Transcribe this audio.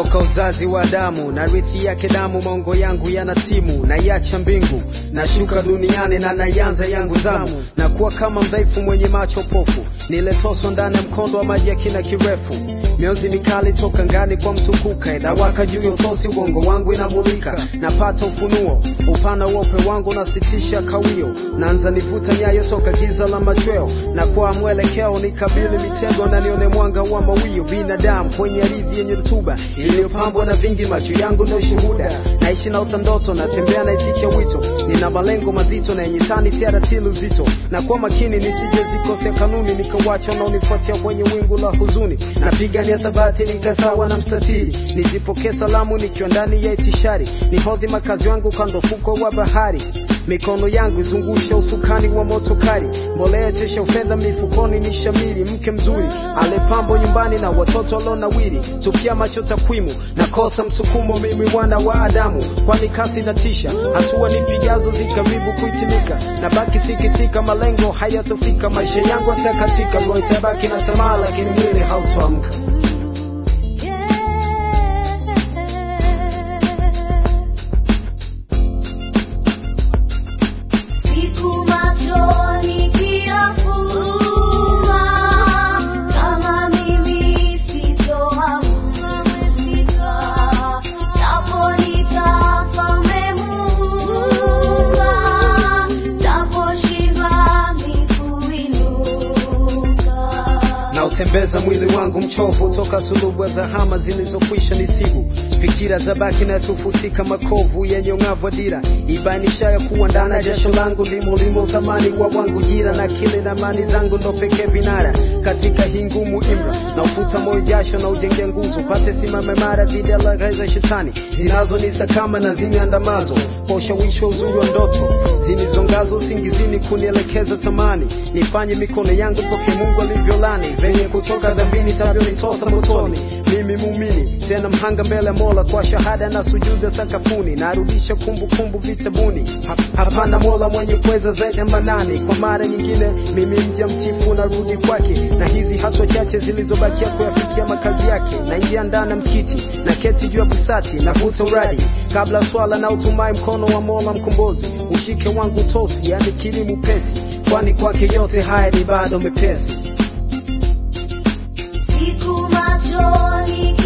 toka uzazi wa damu na rithi yake damu maongo yangu yana timu naiacha mbingu nashuka duniani na naianza yangu zamu na kuwa kama mdhaifu mwenye macho pofu niletoswa ndani ya mkondo wa maji ya kina kirefu mionzi mikali toka ngani kwa mtukuka inawaka juu ya utosi ubongo wangu inamulika napata ufunuo upana uope wangu nasitisha kawio naanza nivuta nyayo toka giza la machweo na kwa mwelekeo nikabili mitego na nione mwanga wa mawio binadamu kwenye ardhi yenye rutuba iliyopambwa na vingi macho yangu ndio shuhuda naishi na utandoto natembea naitikia wito nina malengo mazito na yenye tani siaratili uzito na kwa makini nisije zikosea kanuni nikawacha unaonifuatia kwenye wingu la huzuni napigania thabati nikasawa na mstatili nizipokee salamu nikiwa ndani ya itishari nihodhi makazi wangu kando fuko wa bahari mikono yangu izungusha usukani wa motokari mbolea tesha ufedha mifukoni ni shamiri mke mzuri alepambo nyumbani na watoto walonawiri tupia macho takwimu nakosa msukumo mimi mwana wa adamu kwani kasi na tisha hatua nipigazo zikaribu kuitimika na baki sikitika malengo hayatofika maisha yangu asakatika roho itabaki na tamaa lakini mwili hautoamka Siku machoni kiyafumba, kama mimi sitoamka umefika, japo nitafa umemuumba, japo shiba mikuinuka. na utembeza mwili wangu mchovu toka sulubu za hama zilizokwisha nisibu fikira za baki nasufutika makovu yenye ung'avu wa dira ibainisha ya kuwa ndani ya jasho langu limo limo thamani wa wangu jira na kile na mani zangu ndo pekee vinara katika hii ngumu imra na ufuta moyo jasho na ujenge nguzo pate simame mara dhidi ya laghai za shetani zinazonisakama na ziniandamazo kwa ushawishi wa uzuri wa ndoto zinizongazo usingizini kunielekeza tamani nifanye mikono yangu poke mungu alivyolani venye kutoka dhambini tavyonitosa motoni mimi muumini tena mhanga mbele ya mola kwa shahada na sujuda sakafuni narudisha kumbukumbu vitabuni Ha- hapana mola mwenye kuweza zaidi ya manani kwa mara nyingine mimi mja mtifu narudi kwake na hizi hatua chache zilizobakia kuyafikia makazi yake naingia ndani ya msikiti na keti juu ya busati navuta uradi kabla swala na utumai mkono wa mola mkombozi ushike wangu tosi yani kilimu pesi kwani kwake yote haya ni bado mepesi Siku machoni